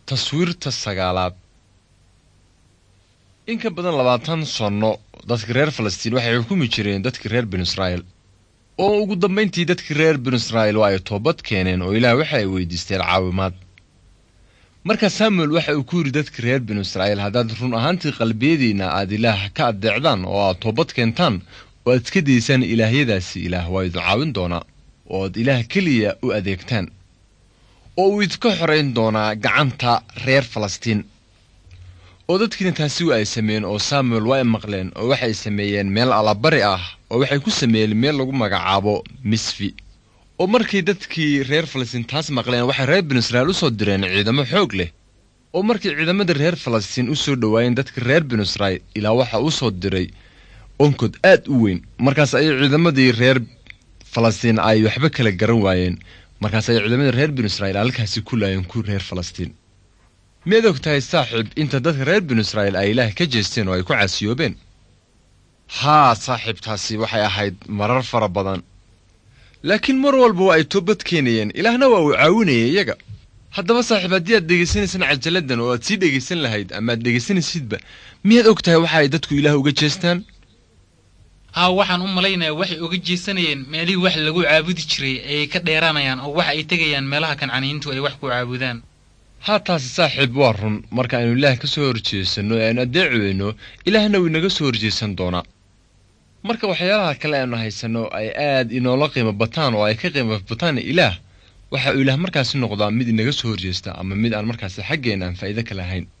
taswiirta sagaalaad in ka badan labaatan sanno dadka reer falastiin waxay xukumi jireen dadka reer binu israa'iil oo ugu dambayntii dadkii reer binu israa'iil waa ay toobad keeneen oo ilaah waxa ay weydiisteen caawimaad markaa samuel waxa uu ku yidhi dadka reer binu israa'iil haddaad run ahaantii qalbiyadiinna aad ilaah ka addeecdaan oo aad toobad keentaan oo aad iska daysaan ilaahyadaasi ilaah waa idin caawin doonaa oo aad ilaah keliya u adeegtaan oo uu idinka xorayn doonaa gacanta reer falastiin oo dadkiina taasi wa ay sameeyeen oo samuel waa ay maqleen oo waxay sameeyeen meel allabari ah oo waxay ku sameeyeen meel lagu magacaabo misfi oo markay dadkii reer falastiin taas maqleen waxay reer binu israa'iil u soo direen ciidamo xoog leh oo markay ciidamadii reer falastiin u soo dhowaayeen dadka reer binu israa'iil ilaa waxa uu soo diray onkod aad u weyn markaas ayay ciidamadii reer falastiin ay waxba kala garan waayeen markaas ay ciidamadii reer binu israa'iil halkaasi ku laayeen ku reer falastiin miyaad og tahay saaxiib inta dadka reer binu israa'iil ay ilaah ka jeesteen oo ay ku caasiyoobeen haa saaxiibtaasi waxay ahayd marar fara badan laakiin mar walba waa ay toobad keenayeen ilaahna waa uu caawinayay iyaga haddaba saaxiib haddii aad dhegaysanaysaan cajaladdan oo aad sii dhegaysan lahayd ama aad dhegaysanaysidba miyaad og tahay waxa ay dadku ilaah uga jeestaan haa waxaan u malaynayaa waxay uga jeesanayeen meelihii wax lagu caabudi jiray ayay ka dheeraanayaan oo waxa ay tegayaan meelaha kancaniyiintu ay wax ku caabudaan haa taasi saaxiib waa run marka aynu ilaah ka soo horjeesanno ee aynu addeeci weyno ilaahna wuu inaga soo horjeesan doonaa marka waxyaalaha kale aynu haysanno ay aad inoola qiimo bataan oo ay ka qiimo bataan ilaah waxa uu ilaah markaasi noqdaa mid inaga soo horjeesta ama mid aan markaasi xaggeenna aan faa'iido ka lahayn